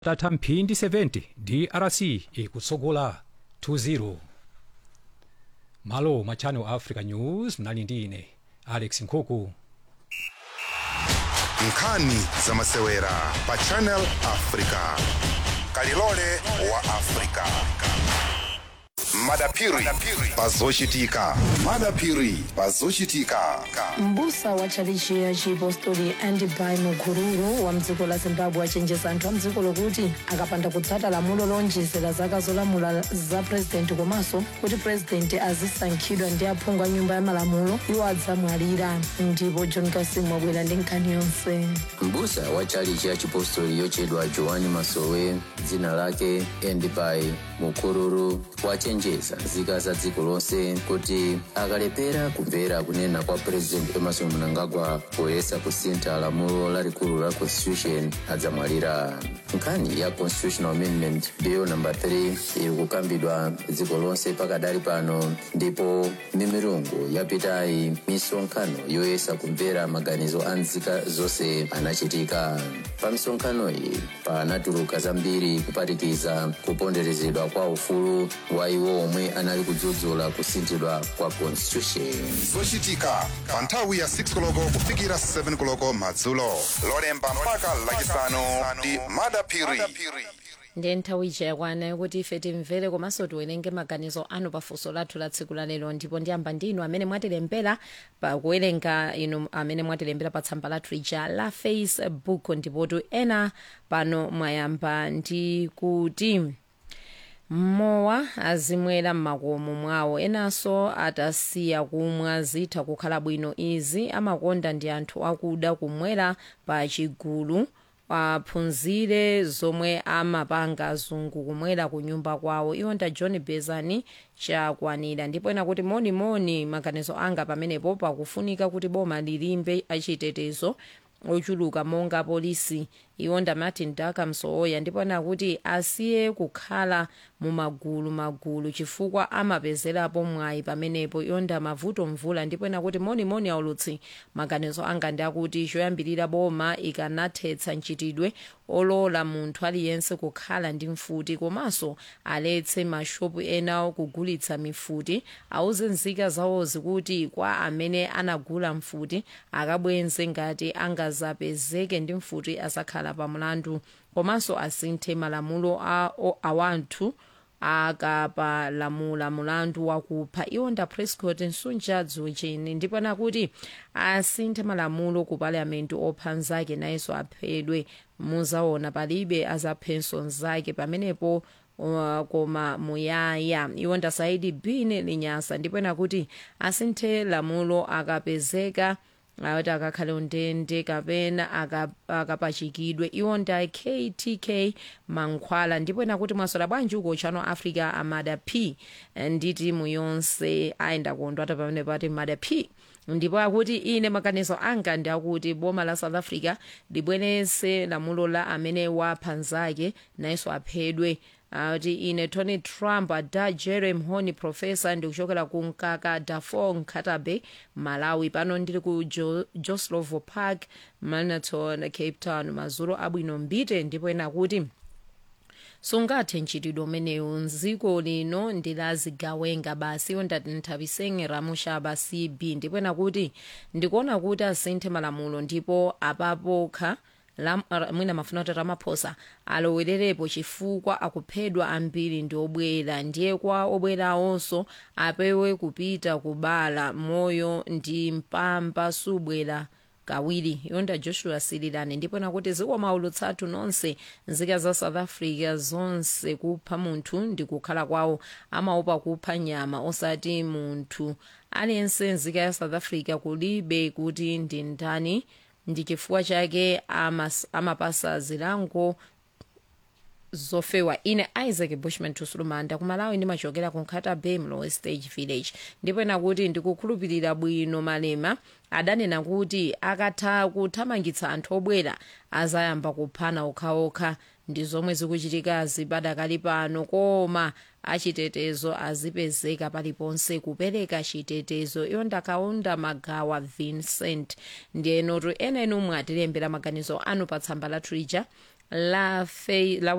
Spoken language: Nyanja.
tatha mphindi 70 drc ikutsogola 2-0 malo mwa channel africa news mnali ndi ine alex nkhuku nkhani zamasewera pa channel africa kalilole wa africa madapiri pazochitika madapiri pazochitika mbusa wa tchalichi ya chipostori andibai mukururu wa mdziko la zimbabwe achenjeza anthu a mdziko lokuti akapanda kutsata lamulo lonjezera zaka zolamula za purezidenti komanso kuti purezidenti azisankhidwa ndi aphungu a nyumba ya malamulo iwo adzamwalira ndipo john kasimu wabwera ndi nkhani yonse mbusa wa tchalichi ya chipostori yochedwa joani masowe dzina lake endibai mukururu wachenjeza nzika za dziko lonse kuti akalepera kumvera kunena kwa president emerson mnangagwa poyesa kusintha lamulo lalikulu la constitution adzamwalira nkhani ya constitutional amendment bill number 3 iri kukambidwa dziko lonse pakadali pano ndipo mimirungu yapitayi misonkhano yoyesa kumvera maganizo a nzika zonse anachitika pa misonkhano iyi panatuluka zambiri kuphatikiza kuponderezedwa kwa ufulu wa iwo omwe anali kudzudzula kusinthidwa kwa constitution zochitika pa nthawi ya 6 koloko kufikira 7 koloko madzulo lolemba mpaka lachisanu ndi madapiri ndiye nthawi ija yakwana yokuti ife timvere komanso tiwerenge maganizo anu pafunso lathu la tsiku la lero ndipo ndiyamba ndinu amene mwatilembera pakuwerenga inu amene mwatilembera pa tsamba lathu lija la facebook ndipotu ena pano mwayamba ndi kuti mmowa azimwera m'makomo mwawo enanso atasiya kumwa zitha kukhala bwino izi amakonda ndi anthu akuda kumwera pa chigulu aphunzire zomwe amapanga azungu kumwera ku nyumba kwawo iwo nda john bezani chakwanira ndipo ena kuti monimoni maganizo anga pamenepo pakufunika kuti boma lilimbe achitetezo ochuluka monga polisi iwo nda martin daka msooya ndipo ena kuti asiye kukhala mumagulu magulu chifukwa amapezerapo mwayi pamenepo iwo nda mavuto mvula ndipo ena kuti monimoni aulutsi maganizo anga ndi akuti choyambirira boma ikanathetsa mchitidwe olola munthu aliyense kukhala ndi mfuti komanso aletse mashopu enawo kugulitsa mifuti auze nzika zawozi kuti kwa amene anagula mfuti akabwenze ngati angazapezeke ndi mfuti asakhala pa mlandu komanso asinthe malamulo a awanthu akapalamula mulandu wakupha iwo nda prescott nsunja dzucheni ndipo nakuti asinthe malamulo ku palamenti opha nzake nayenso aphedwe muzaona palibe azaphenso nzake pamenepo uh, koma muyaya iwo ndasaidi bini linyasa ndipo nakuti asinthe lamulo akapezeka kuti akakhale undende kapena akapachikidwe iwo nda ktk mankhwala ndipo nakuti mwasola bwanji uko chano africa amada p ndi timu yonse ayenda kondwata pamene pati mada p ndipo akuti ine maganizo anga ndi akuti boma la south africa libwerese lamulo la amene wapha nzake nayenso aphedwe kuti ine tony trump ada jerem honi profesa ndikuchokera ku mkaka dafor nkhatabe malawi pano ndili ku jo, joslovo park manaton cape town madzulo abwino mbite ndipo ena kuti sungathe mchitidwe umenewu mdziko lino ndilazigawenga basi iwo ndati nthawisenge ramushaba cb ndipo ena kuti ndikuona kuti asinthe malamulo ndipo apapokha mwina mafuna kuti ramaphosa alowererepo chifukwa akuphedwa ambiri ndi obwera ndiye kwa obwerawonso apewe kupita kubala moyo ndi mpamba subwera kawiri yonda joshua sililani ndipo nakuti zikoma ulutsathu nonse nzika za south africa zonse kupha munthu ndi kukhala kwawo amaopa kupha nyama osati munthu aliyense nzika ya south africa kulibe kuti ndi ndani ndi chifukwa chake amapasa zilango zofewa ine isaac bushman tusulumanda kumalawi ndimachokera ku nkhata bay mlowe stage village ndipo nakuti ndikukhulupirira bwino malema adanena kuti akatha kuthamangitsa anthu obwera azayamba kuphana okhaokha ndi zomwe zikuchitika zipadakali pano koma achitetezo azipezeka paliponse kupereka chitetezo iyo ndakaunda magawa vincent ndiyenotu ena inu mwatilembera maganizo anu pa tsamba lathu lija la, fe, la